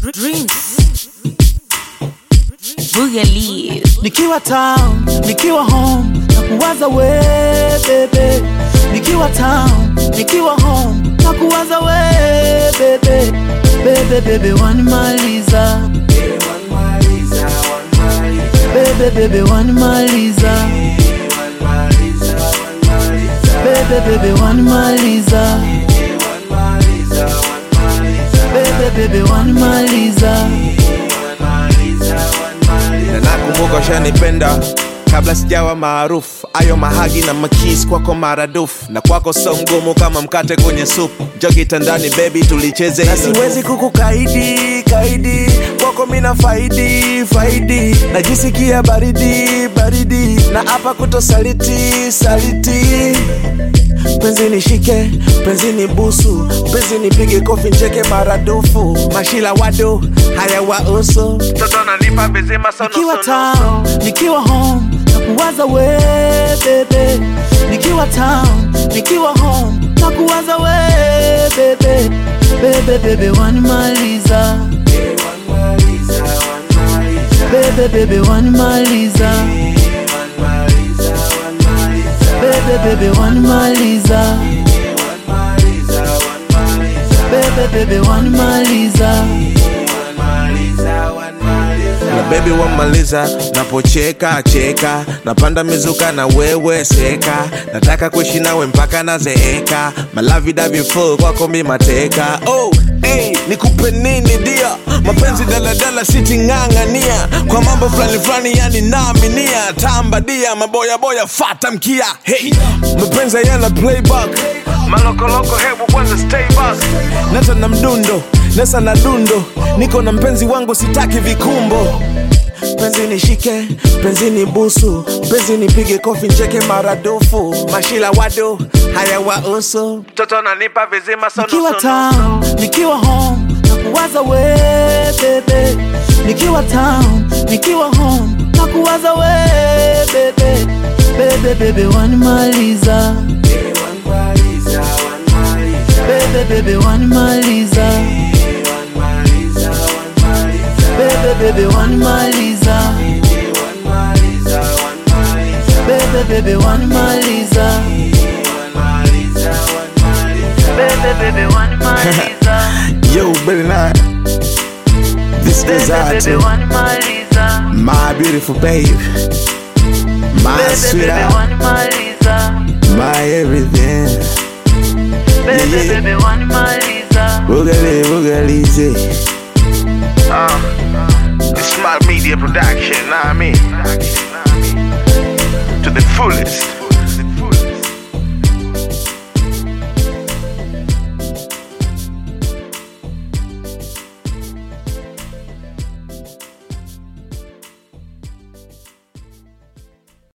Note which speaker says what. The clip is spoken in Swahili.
Speaker 1: Dreams. Boogaloo.
Speaker 2: nikiwa town nikiwa home na kuwaza we bebe nikiwa town nikiwa home na kuwaza we bebe bebe bebe wanimaliza bebe bebe wanimaliza bebe bebe wanimaliza bebe bebe wanimaliza
Speaker 3: na nakumbuka ushanipenda kabla sijawa maarufu ayo mahagi na makis kwako maradufu na kwako so mgumu kama mkate kwenye supu jo kitandani bebi tulicheze na siwezi kukukaidi kaidi kwako mina faidi faidi najisikia baridi baridi na hapa kutosaliti saliti penzi nishike penzi ni busu penzi nipige kofi ncheke maradufu mashila wado haya wausu mtoto ananipa bezima
Speaker 2: nikiwa town nikiwa home na kuwaza we bebe nikiwa town nikiwa home na kuwaza we bebe bebe bebe wanimaliza bebe bebe wanimaliza bebe bebe wanimaliza bebe bebe wanimaliza
Speaker 3: na bebi wamaliza napocheka cheka napanda mizuka na wewe seka nataka kuishi nawe mpaka nazeeka malavidavyoful kwako mi mateka oh, hey, nikupe nini dia mapenzi daladala siting'ang'ania kwa mambo fulani fulani yani naaminia tambadia maboyaboya fata mkia hey, mapenzi yana playback malokoloko hebu kwanza stay back nata na mdundo nesa na dundo niko na mpenzi wangu sitaki vikumbo penzi nishike penzi ni busu penzi nipige kofi ncheke maradufu mashila wado haya wausu mtoto ananipa vizima
Speaker 2: nikiwa town nikiwa home na kuwaza we bebe nikiwa town nikiwa home na kuwaza we bebe bebe bebe wanimaliza bebe bebe wanimaliza bebe bebe wanimaliza bebe bebe wanimaliza bebe bebe wanimaliza
Speaker 3: Yo, better not. This is
Speaker 2: bebe
Speaker 3: out
Speaker 2: bebe
Speaker 3: to
Speaker 2: wanimaliza
Speaker 3: my beautiful babe, my
Speaker 2: bebe bebe
Speaker 3: sweetheart,
Speaker 2: wanimaliza
Speaker 3: my everything.
Speaker 2: bebe
Speaker 3: Yeah, yeah.
Speaker 2: bebe wanimaliza
Speaker 3: Boogaloo, boogaloo, uh, it's smart media production, know what I mean?